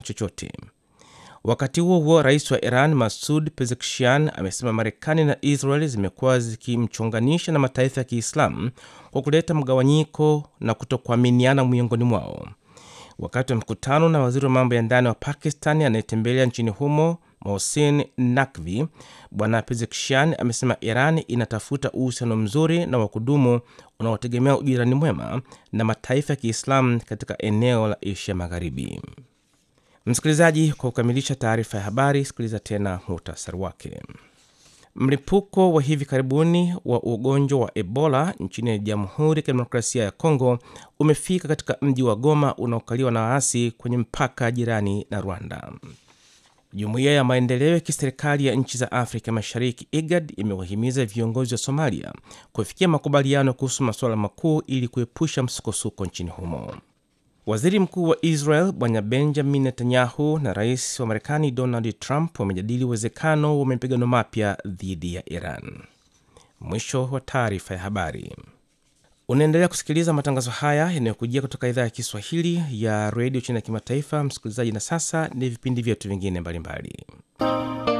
chochote. Wakati huo huo, rais wa Iran Masud Pezeshkian amesema Marekani na Israel zimekuwa zikimchonganisha na mataifa ya Kiislamu kwa kuleta mgawanyiko na kutokuaminiana miongoni mwao. Wakati wa mkutano na waziri wa mambo ya ndani wa Pakistan anayetembelea nchini humo Mohsin Nakvi, bwana Pezeshkian amesema Iran inatafuta uhusiano mzuri na wa kudumu unaotegemea ujirani mwema na mataifa ya Kiislamu katika eneo la Asia Magharibi. Msikilizaji, kwa kukamilisha taarifa ya habari, sikiliza tena muhtasari wake. Mlipuko wa hivi karibuni wa ugonjwa wa Ebola nchini Jamhuri ya Kidemokrasia ya Kongo umefika katika mji wa Goma unaokaliwa na waasi kwenye mpaka jirani na Rwanda. Jumuiya ya maendeleo ya kiserikali ya nchi za Afrika Mashariki, IGAD, imewahimiza viongozi wa Somalia kufikia makubaliano kuhusu masuala makuu ili kuepusha msukosuko nchini humo. Waziri mkuu wa Israel bwana Benjamin Netanyahu na rais wa Marekani Donald Trump wamejadili uwezekano wa mapigano mapya dhidi ya Iran. Mwisho wa taarifa ya habari. Unaendelea kusikiliza matangazo haya yanayokujia kutoka idhaa ya Kiswahili ya redio chini ya kimataifa, msikilizaji. Na sasa ni vipindi vyetu vingine mbalimbali.